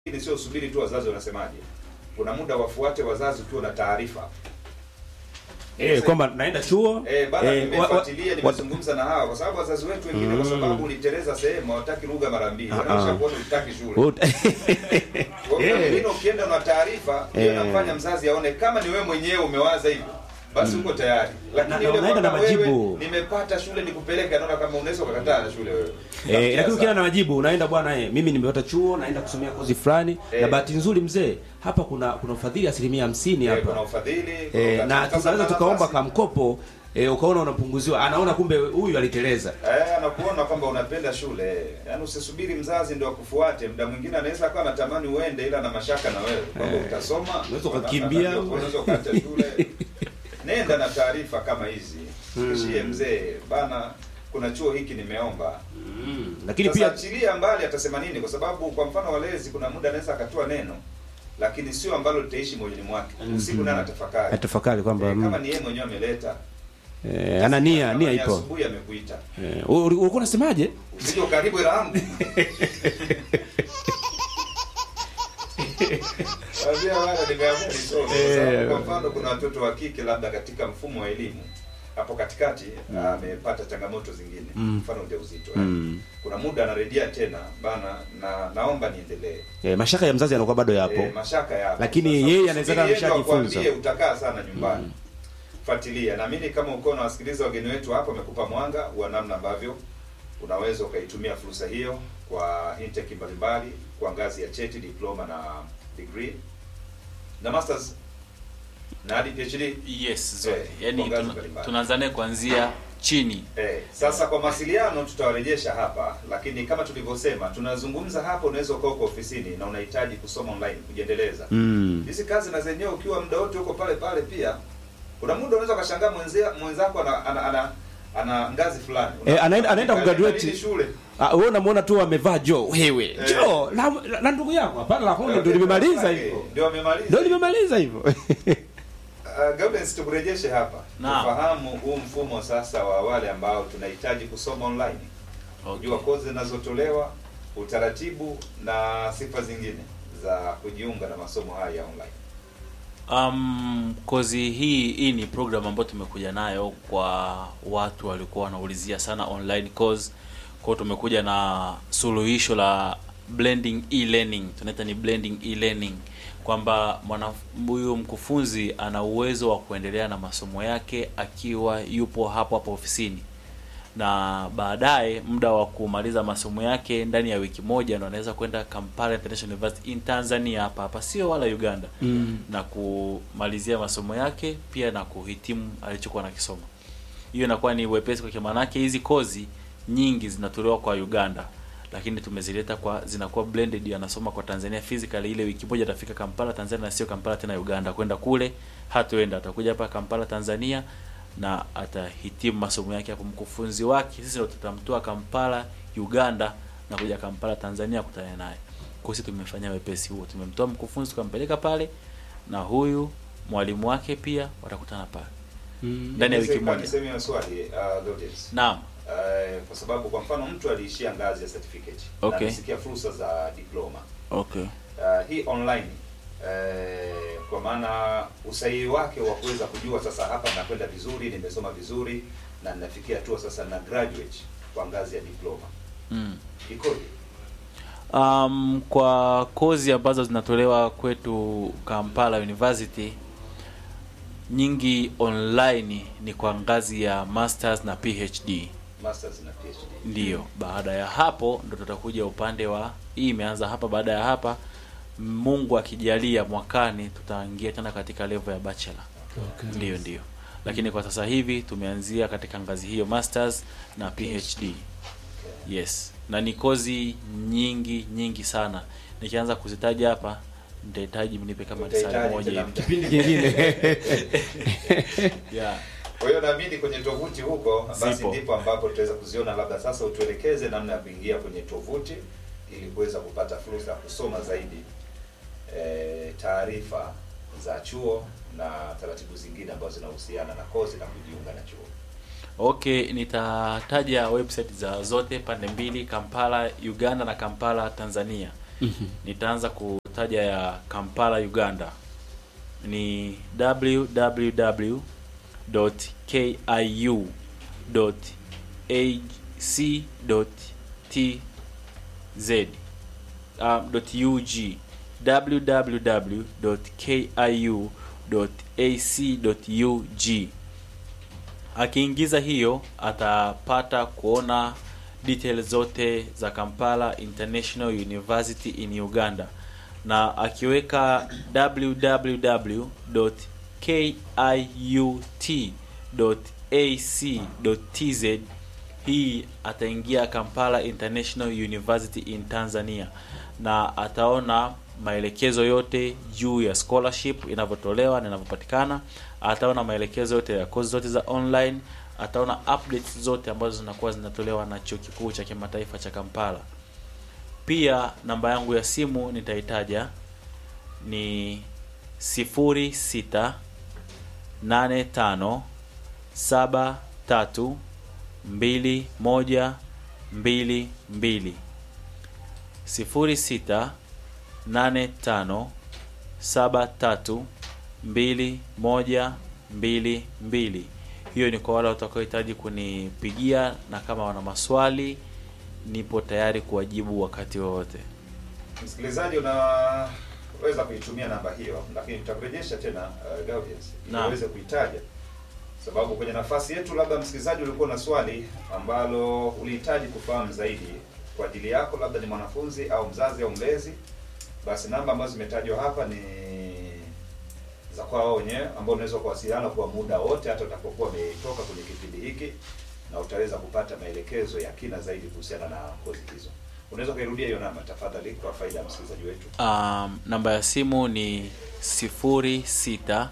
lakini sio subiri tu wazazi wanasemaje. Kuna muda wafuate wazazi ukiwa na taarifa. eh, kwamba naenda chuo Eh, bana eh, wa- wa- nimefuatilia wa- nimezungumza na hawa kwa sababu wazazi wetu wengine kwa sababu uliteleza sehemu hawataki lugha mara mbili. Ah, Wanaisha ah. kuona utaki shule. Ut- Kwa hiyo Eh. wengine ukienda na taarifa hiyo Eh. inamfanya mzazi aone kama ni wewe mwenyewe umewaza hivyo basi uko tayari. Lakini Na- yule unaenda na kwamba wewe, majibu. nimepata shule nikupeleke anaona kama unaweza ukakataa na shule wewe. Eh, lakini ukienda na majibu unaenda bwana eh, mimi nimepata chuo naenda kusomea kozi fulani Eh. na bahati nzuri mzee hapa kuna kuna ufadhili asilimia hamsini Eh, kuna hapa ufadhili, kuna eh, ukati- na sasa tunaweza kuna tukaomba nafasi. kamkopo eh, ukaona unapunguziwa anaona kumbe huyu aliteleza Eh, anakuona kwamba unapenda shule. Yaani usisubiri mzazi ndio akufuate. Muda mwingine anaweza akawa anatamani uende ila na mashaka na wewe. Kwamba Eh. utasoma, Unaweza wana- ukakimbia. wana- unaweza ukaacha shule. Nenda na taarifa kama hizi. Kishie mzee, bana kuna chuo hiki nimeomba. lakini Sasa pia achilia mbali atasema nini kwa sababu kwa mfano walezi kuna muda anaweza akatoa neno lakini sio ambalo litaishi moyoni mwake. Usiku naye anatafakari. atafakari kwamba Eh, kama mm, ni yeye mwenyewe ameleta. eh, ana nia kama nia ni ipo Asubuhi amekuita. eh, uli- ulikuwa unasemaje Usije ukaribu hela yangu. Wazia wala nimeamua nisome. Kwa sababu Eh. Kwa mfano kuna watoto wa kike labda katika mfumo wa elimu hapo katikati amepata changamoto zingine, Mm. mfano ujauzito. eh. mm. Kuna muda anarejea tena bana, na naomba niendelee. eh, mashaka ya mzazi yanakuwa bado yapo Eh, mashaka yapo. Lakini Sasa, yeye anaweza kama usubiri yeye ndo ameshajifunza. akwambie utakaa sana nyumbani. Fuatilia. Naamini kama uko na wasikiliza wageni wetu hapa wamekupa mwanga wa namna ambavyo unaweza ukaitumia fursa hiyo kwa intake mbalimbali kwa ngazi ya cheti, diploma na degree na masters na hadi PhD. yes zote Eh, yani kwa ngazi tuna- mbalimbali. tunaanza naye kuanzia chini Eh, sasa kwa mawasiliano tutawarejesha hapa, lakini kama tulivyosema, tunazungumza hapa, unaweza ukaa uko ofisini na unahitaji kusoma online kujiendeleza. mm. Hizi kazi na zenyewe ukiwa muda wote huko pale pale pia. Kuna muda unaweza ukashangaa mwenzia mwenzako ana ana, ana, ana ngazi fulani. Eh, anaenda- anaenda kugraduate. nini shule. Ah, wewe unamuona tu amevaa jo wewe Eh. jo la, la, la ndugu yako hapana la huyu ndio limemaliza hivyo Ndio amemaliza. ndio limemaliza hivyo Uh, Gaudens tukurejeshe hapa. Naam. Tufahamu huu mfumo sasa wa wale ambao tunahitaji kusoma online. okay. Kujua kozi zinazotolewa, utaratibu na sifa zingine za kujiunga na masomo haya ya online. Um, kozi hii hii ni program ambayo tumekuja nayo kwa watu walikuwa wanaulizia sana online course. Kwa hiyo tumekuja na suluhisho la blending e-learning, tunaita ni blending e-learning kwamba mwana huyu mkufunzi ana uwezo wa kuendelea na masomo yake akiwa yupo hapo hapo ofisini na baadaye muda wa kumaliza masomo yake ndani ya wiki moja ndo anaweza kwenda Kampala International University in Tanzania hapa hapa, sio wala Uganda mm. na kumalizia masomo yake pia na kuhitimu alichokuwa nakisoma. Hiyo inakuwa ni wepesi kwa maanake hizi kozi nyingi zinatolewa kwa Uganda, lakini tumezileta kwa zinakuwa blended, anasoma kwa Tanzania physically. Ile wiki moja atafika Kampala Tanzania, na sio Kampala tena Uganda, kwenda kule hatuenda, atakuja hapa Kampala Tanzania na atahitimu masomo yake hapo. Mkufunzi wake sisi ndo tutamtoa Kampala Uganda na kuja Kampala Tanzania kutana naye. Kwa hiyo sisi tumefanya wepesi huo, tumemtoa mkufunzi tukampeleka pale na huyu mwalimu wake pia watakutana pale Mm. ndani ya wiki Niseme- moja. niseme swali uh, Gaudens. Naam, Uh, kwa sababu kwa mfano mtu aliishia ngazi ya certificate Okay. na amesikia fursa za diploma okay. uh, hii online uh, kwa maana usahihi wake wa kuweza kujua sasa hapa nakwenda vizuri, nimesoma vizuri na ninafikia hatua sasa na graduate kwa ngazi ya diploma Mm. ikoje? Um, kwa kozi ambazo zinatolewa kwetu Kampala University nyingi online ni kwa ngazi ya masters na PhD. Masters na PhD. Ndiyo, baada ya hapo ndo tutakuja upande wa hii imeanza hapa. Baada ya hapa, Mungu akijalia, mwakani tutaingia tena katika level ya bachelor. Okay. Ndiyo, ndiyo, lakini kwa sasa hivi tumeanzia katika ngazi hiyo masters na PhD. Yes, na ni kozi nyingi nyingi sana. Nikianza kuzitaja hapa nitahitaji mnipe kama saa Utahitaji moja tena hivi. muda. kipindi kingine Yeah. Kwa hiyo naamini kwenye tovuti huko basi Zipo. ndipo ambapo tutaweza kuziona, labda sasa utuelekeze namna ya kuingia kwenye tovuti ili kuweza kupata fursa ya kusoma zaidi e, taarifa za chuo na taratibu zingine ambazo zinahusiana na kozi na kujiunga na chuo. Okay, nitataja website za zote pande mbili, Kampala Uganda na Kampala Tanzania. nitaanza kutaja ya Kampala Uganda ni www kiu.ac.tz um, .ug www.kiu.ac.ug akiingiza hiyo atapata kuona details zote za Kampala International University in Uganda na akiweka www.kiut.ac.tz hii ataingia Kampala International University in Tanzania na ataona maelekezo yote juu ya scholarship inavyotolewa na inavyopatikana. Ataona maelekezo yote ya kozi zote za online, ataona updates zote ambazo zinakuwa zinatolewa na chuo kikuu cha kimataifa cha Kampala. Pia namba yangu ya simu nitaitaja ni sifuri sita nane tano saba tatu mbili moja mbili mbili sifuri sita nane tano saba tatu mbili moja mbili mbili. Hiyo ni kwa wale watakaohitaji kunipigia, na kama wana maswali nipo tayari kuwajibu wakati wowote. Msikilizaji, unaweza kuitumia namba hiyo, lakini tutakurejesha tena uh, Gaudius ili Naam. uweze kuitaja, sababu kwenye nafasi yetu, labda msikilizaji, ulikuwa na swali ambalo ulihitaji kufahamu zaidi kwa ajili yako, labda ni mwanafunzi au mzazi au mlezi, basi namba ambazo zimetajwa hapa ni za kwao wao wenyewe, ambao unaweza kuwasiliana kwa muda wote, hata utakapokuwa umetoka kwenye kipindi hiki, na utaweza kupata maelekezo ya kina zaidi kuhusiana na kozi hizo. Unaweza kuirudia hiyo namba tafadhali, kwa faida ya msikilizaji wetu. Um, namba ya simu ni sifuri sita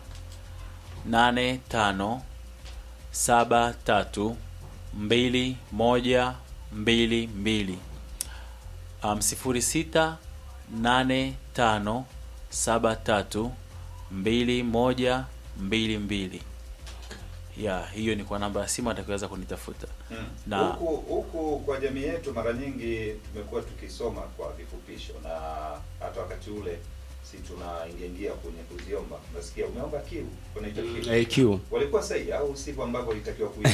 nane tano saba tatu mbili moja mbili mbili um, sifuri sita nane tano saba tatu mbili moja mbili mbili ya hiyo ni kwa namba ya simu atakaweza kunitafuta Na- huku huku kwa jamii yetu mara nyingi tumekuwa tukisoma kwa vifupisho, na hata wakati ule si tunaingiaingia kwenye kuziomba, nasikia umeomba kiu, unaita kiu. Eh, Q. Walikuwa sahihi au sivyo ambavyo ilitakiwa kuimba?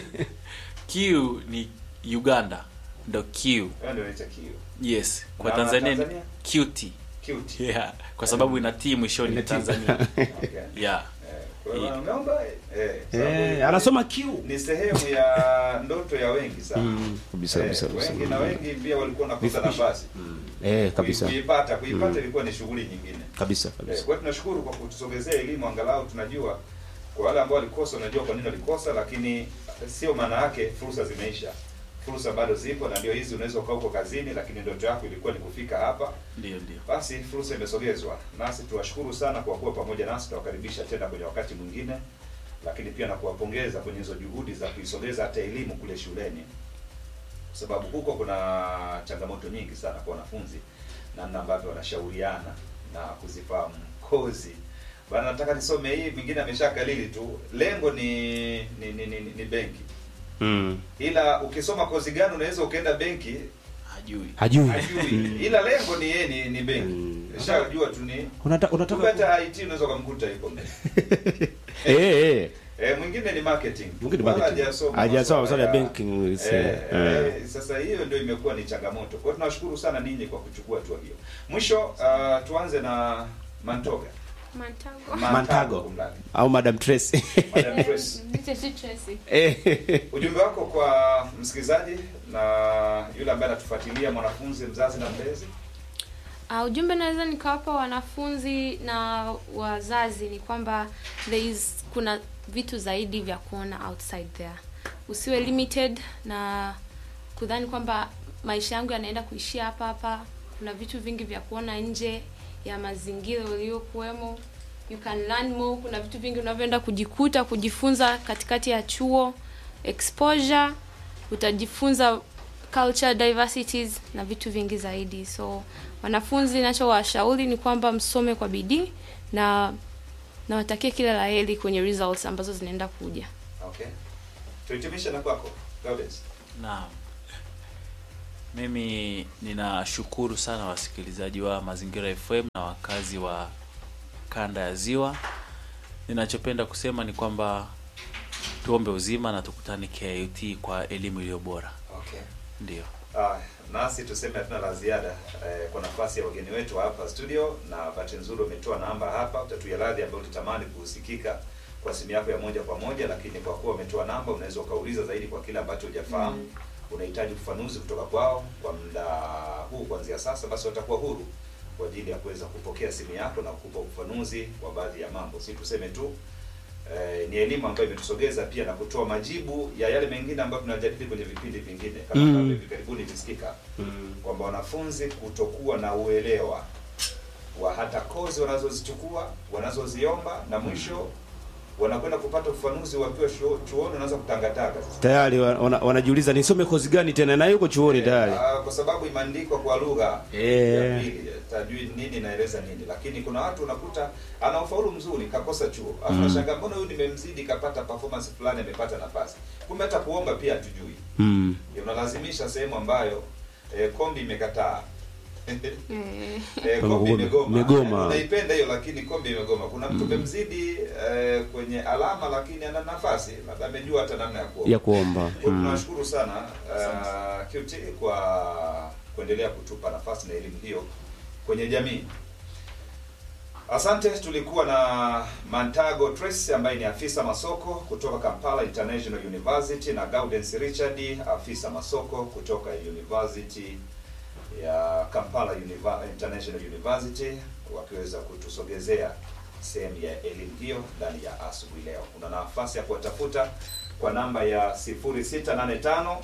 Q ni Uganda ndo Q Wewe ndio unaita kiu. yes kwa Na Tanzania ni Tanzania? QT Cute. yeah kwa sababu ina T mwishoni Ina T. Tanzania Okay. yeah Eh, kwa hiyo umeomba eh, sababu Eh, anasoma Q. ni sehemu ya ndoto ya wengi sana. Mm, kabisa, Eh, kabisa, kabisa. wengi na wengi pia walikuwa nakosa nafasi Eh, kabisa. kuipata kuipata ilikuwa ni shughuli nyingine. Kabisa, Eh, kabisa. Kwa hiyo tunashukuru kwa kutusogezea elimu, angalau tunajua kwa wale ambao walikosa, unajua kwa nini walikosa, lakini sio maana yake fursa zimeisha. Fursa bado zipo, na ndio hizi. Unaweza ukaa huko kazini, lakini ndoto yako ilikuwa ni kufika hapa, ndio ndio basi fursa imesogezwa. Nasi tuwashukuru sana kwa kuwa pamoja nasi, tunawakaribisha tena kwenye wakati mwingine, lakini pia na kuwapongeza kwenye hizo juhudi za kuisogeza hata elimu kule shuleni, kwa sababu huko kuna changamoto nyingi sana kwa wanafunzi, namna ambavyo wanashauriana na kuzifahamu kozi bana, nataka nisome hii, mwingine ameshakalili tu, lengo ni ni, ni, ni, ni benki, Mm. ila ukisoma kozi gani unaweza ukaenda benki hajui Hajui. hajui, ila lengo ni yeye ni, ni benki Mm. shajua tu ni Unata, kumbe unataka hata IT unaweza ukamkuta yuko mbele. eh eh. Eh, mwingine ni marketing. Mwingine Wala marketing. hajasoma Hajasoma masuala masuala ya banking, is, Eh, eh. eh, sasa hiyo ndio imekuwa ni changamoto. Kwa hiyo tunawashukuru sana ninyi kwa kuchukua hatua hiyo. Mwisho uh, tuanze na Mantoga. Mantago. Mantago. kumradhi. Au Madam Tracy. Madam Trace. Niite tu Tracy. Eh. Ujumbe wako kwa msikilizaji na yule ambaye anatufuatilia, mwanafunzi, mzazi na mlezi. Uh, ujumbe naweza nikawapa wanafunzi na wazazi ni kwamba there is kuna vitu zaidi vya kuona outside there. Usiwe limited na kudhani kwamba maisha yangu yanaenda kuishia hapa hapa. Kuna vitu vingi vya kuona nje ya mazingira uliyokuwemo. You can learn more. Kuna vitu vingi unavyoenda kujikuta kujifunza katikati ya chuo, exposure, utajifunza culture diversities na vitu vingi zaidi. So wanafunzi, nachowashauri ni kwamba msome kwa bidii na nawatakia kila la heri kwenye results ambazo zinaenda kuja. Okay. Tuhitimishe na kwako. Gaudens. naam Mimi ninashukuru sana wasikilizaji wa Mazingira FM na wakazi wa kanda ya Ziwa. Ninachopenda kusema ni kwamba tuombe uzima na tukutane KIUT kwa elimu iliyo bora. Okay. Ndio. Ah, nasi tuseme hatuna la ziada eh, kwa nafasi ya wageni wetu hapa studio, na bahati nzuri umetoa namba hapa, utatuia radhi ambayo utatamani kusikika kwa simu yako ya moja kwa moja, lakini kwa kuwa umetoa namba, unaweza ukauliza zaidi kwa kile ambacho hujafahamu unahitaji ufafanuzi kutoka kwao kwa muda huu kuanzia sasa, basi watakuwa huru kwa ajili ya kuweza kupokea simu yako na kukupa ufafanuzi wa baadhi ya mambo. Si tuseme tu eh, ni elimu ambayo imetusogeza pia na kutoa majibu ya yale mengine ambayo tunajadili kwenye vipindi vingine kama Mm. ambavyo hivi karibuni visikika kwamba wanafunzi kutokuwa na uelewa wa hata kozi wanazozichukua wanazoziomba na mwisho wanakwenda kupata ufafanuzi wakiwa chuo- chuoni, wanaanza kutangatanga sasa. tayari wa- wana, wanajiuliza nisome kozi gani tena na yuko chuoni tayari Ah, kwa sababu imeandikwa kwa lugha Eh. ya pili, tajui nini naeleza nini, lakini kuna watu unakuta ana ufaulu mzuri kakosa chuo, afu Mm. nashangaa mbona huyu nimemzidi kapata performance fulani amepata nafasi, kumbe hata kuomba pia hatujui. mm. Unalazimisha sehemu ambayo eh, kombi imekataa Eh, Eh, Kama kombi kume- imegoma. imegoma. Yaani Unaipenda hiyo lakini kombi imegoma. Kuna mtu Mm. umemzidi eh, kwenye alama lakini ana nafasi, labda amejua hata namna ya kuomba. ya kuomba Kwa hiyo mm. tunashukuru sana uh, QT kwa kuendelea kutupa nafasi na elimu hiyo kwenye jamii. Asante. Tulikuwa na Mantago Trace ambaye ni afisa masoko kutoka Kampala International University na Gaudens Richard afisa masoko kutoka University ya Kampala Univa International University wakiweza kutusogezea sehemu ya elimu hiyo ndani ya asubuhi leo. Una nafasi ya kuwatafuta kwa namba ya 0685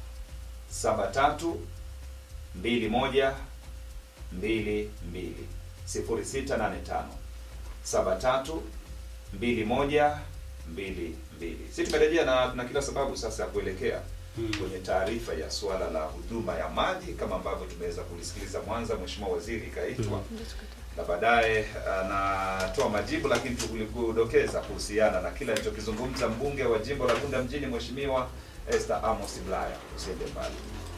73 21 22 0685 73 21 22. Sisi tumerejea na tuna kila sababu sasa ya kuelekea kwenye taarifa ya suala la huduma ya maji kama ambavyo tumeweza kulisikiliza Mwanza, Mheshimiwa Waziri kaitwa na baadaye anatoa majibu, lakini tulikudokeza kuhusiana na kile alichokizungumza mbunge wa jimbo la Bunda mjini Mheshimiwa Esther Amos Bulaya. Usiende mbali.